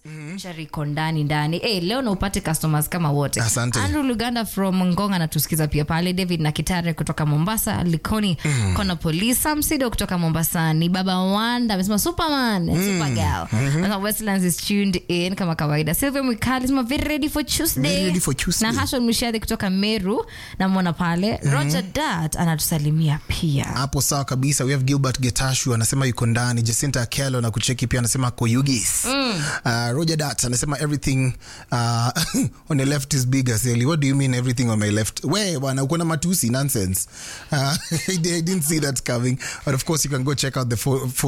chariko ndani ndani hey, leo na upate customers kama wote Asante. andrew luganda from ngong anatusikiza pia pale david na kitare kutoka mombasa likoni mm. kona polisi samsido kutoka mombasa ni baba wanda amesema superman mm. supergal mm-hmm. westlands is tuned in kama kawaida sylvia mwikali sema very ready for tuesday Very ready for Tuesday. na hashon mshadhi kutoka meru namwona pale roger dat anatusalimia pia hapo sawa kabisa we have gilbert getashu anasema yuko ndani jacinta akelo na kucheki pia anasema koyugis mm. uh, roger dat anasema everything uh, on the left is bigger Sally. what do you mean everything on my left we bwana uko na matusi nonsense uh, I didn't see that coming but of course you can go check out the fo- fo-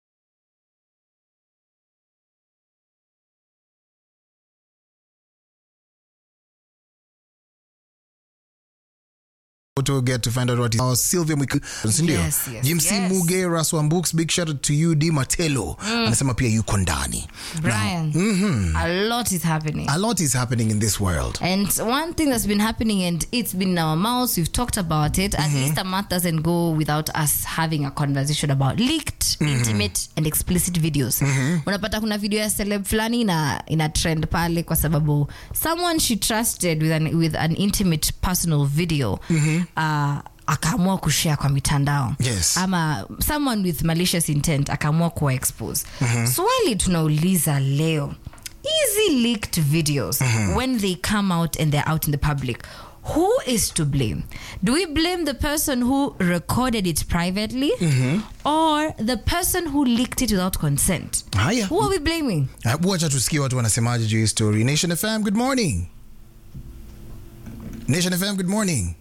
to get to find out what is uh, Sylvia Mwiku sindio Yes, yes, Jim C yes. Muge Raswan Books big shout out to you D Matelo anasema pia yuko ndani brian a lot is happening a lot is happening in this world And one thing that's been happening, and it's been in our mouths, we've talked about it. At least a month doesn't go without us having a conversation about leaked, intimate, and explicit videos. Unapata kuna video ya celeb fulani ina, ina trend pale kwa sababu someone she trusted with an, with an intimate personal video uh, akaamua kushare kwa mitandao Yes. ama someone with malicious intent akaamua kuwa expose swali tunauliza leo easy leaked videos when they come out and they're out in the public who is to blame do we blame the person who recorded it privately or the person who leaked it without consent haya who are we blaming Hebu wacha tusikie watu wanasemaje juu ya hii story nation fm good morning nation fm good morning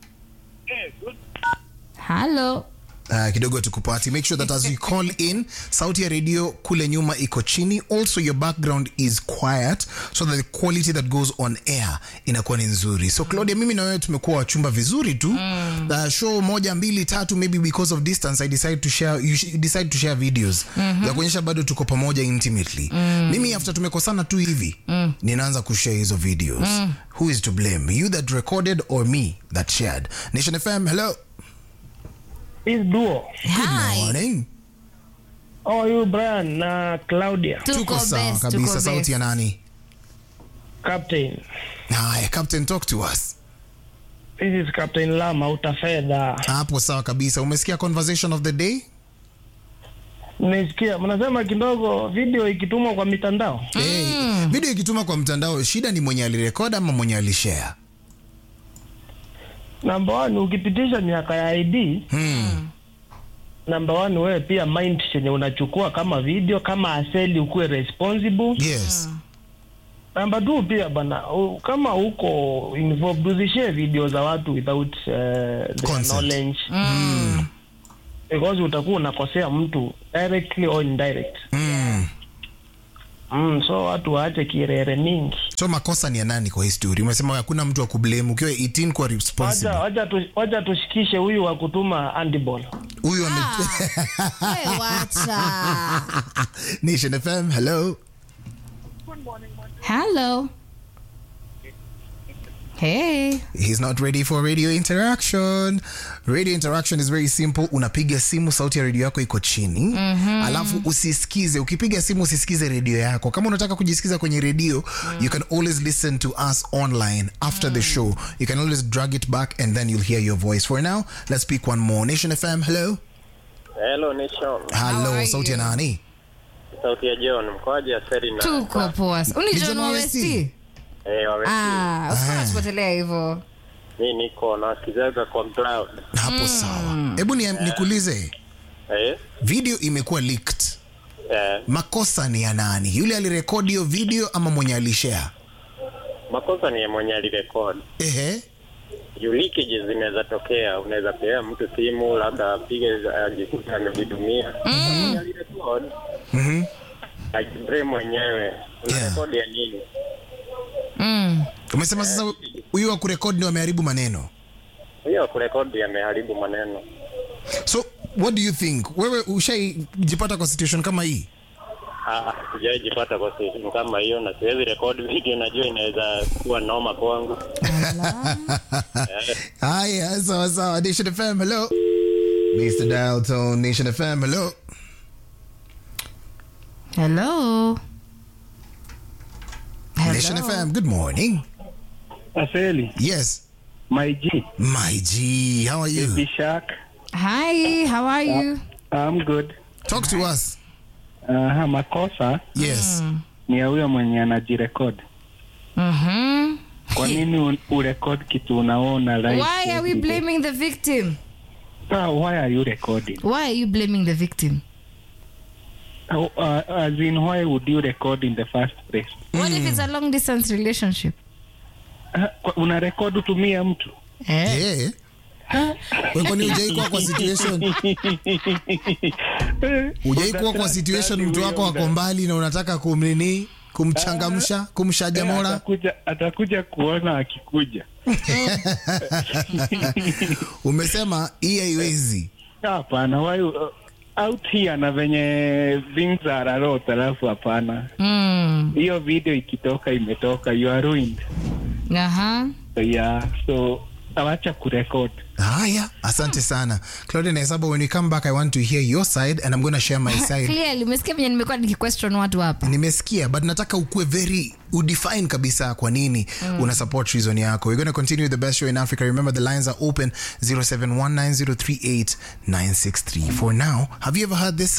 hello Uh, kidogo tukupati make sure that as you call in sauti ya radio kule nyuma iko chini also your background is quiet so that the quality that goes on air inakuwa ni nzuri so claudia mimi na wewe tumekuwa wachumba vizuri tu mm. uh, show moja mbili tatu maybe because of distance i decide to share you sh- decide to share videos mm-hmm. za kuonyesha bado tuko pamoja intimately mm. mimi after tumekosana tu hivi mm. ninaanza kushare hizo videos mm. who is to blame you that recorded or me that shared nation fm hello This duo. hi morning How are you, Brian na Claudia? tuko tuko sawa best, tuko kabisa best. sauti ya nani Captain. haya captain talk to us This is Captain Lama utafedha. hapo sawa kabisa umesikia conversation of the day Nimesikia mnasema kidogo video ikitumwa kwa mitandao. hey, video ikituma kwa mtandao shida ni mwenye alirekod ama mwenye alishare Number one, ukipitisha miaka ya ID, hmm. number one, wewe pia mind chenye unachukua kama video kama aseli ukuwe responsible. yes Number two, pia bana u- kama uko involved usishare video za watu without uh, their Consent. knowledge. Because utakuwa unakosea mtu directly or indirect. mm. Mm, so watu waache kirere mingi. so makosa ni ya nani kwa hii story umesema hakuna mtu wa kublame ukiwa 18 kwa Wacha responsible wacha tu, wacha tushikishe huyu wa kutuma handball. huyu ame Hey, wacha nation fm hello hello hey he's not ready for radio interaction radio interaction is very simple unapiga simu sauti ya redio yako iko chini mm-hmm. alafu usisikize ukipiga simu usisikize redio yako kama unataka kujisikiza kwenye redio mm. you can always listen to us online after mm. the show you can always drag it back and then you'll hear your voice for now let's speak one more nation fm hello Hello Nation, hello are sauti ya you? nani sauti ya John, mkoaje Aseri na tuko poa uni Ni John John Wawesti? Wawesti? eh, wamesi. Ah, usiku unatupotelea hivyo Mi niko nasikizaga kwa cloud. hapo sawa hebu ni, nikuulize Eh, video imekuwa leaked eh, makosa ni ya nani yule alirekodi hiyo video ama mwenye alishare makosa ni ya mwenye alirekod. ehe Juu leakage zinaweza tokea, unaweza pea mtu simu labda apige ajikuta amejidumia. Mwenye alirekod Mhm. ajibre mwenyewe unarekodi ya nini? mm. umesema sasa huyu wa kurekodi ndio ameharibu maneno Hiyo kurekodi ameharibu maneno. so what do you think wewe ushaijipata kwa situation kama hii Ah, sijaijipata kwa situation kama hiyo na siwezi rekodi video, najua inaweza kuwa noma kwangu. haya sawa sawa nation fm hello mr dial tone nation fm hello hello Nation FM, good morning. Aseli, Yes, my G, my G, how are you? Bishak, Hi, how are you? I'm good. Talk to us. Uh, makosa Yes. ni ya huyo mwenye anajirekod. Mhm. Kwa nini un- urekod kitu unaona live? Why are we blaming the victim? Ah, why are you recording? Why are you blaming the victim? Uh, uh, as in, why would you record in the first place? What if it's a long distance relationship? Uh, kwa- una record utumie mtu Eh? Yeah. Wewe kwani hujaikuwa kwa situation hujaikuwa kwa situation mtu wako ako mbali na unataka kumnini kumchangamsha kumshaja mora atakuja, atakuja kuona akikuja. umesema hii haiwezi Hapana, why uh, out here na venye things are a lot, alafu hapana. Mm. Hiyo video ikitoka imetoka, you are ruined. Aha. So, yeah, so awacha kurekod. haya asante sana claudia nahesabu when we come back i want to hear your side and i'm going to share my side Clearly, umesikia venye nimekuwa nikiquestion watu hapa. nimesikia but nataka ukue very udefine kabisa kwa nini una support reason yako we're going to continue the best show in africa remember the lines are open 0719038963 for now have you ever heard this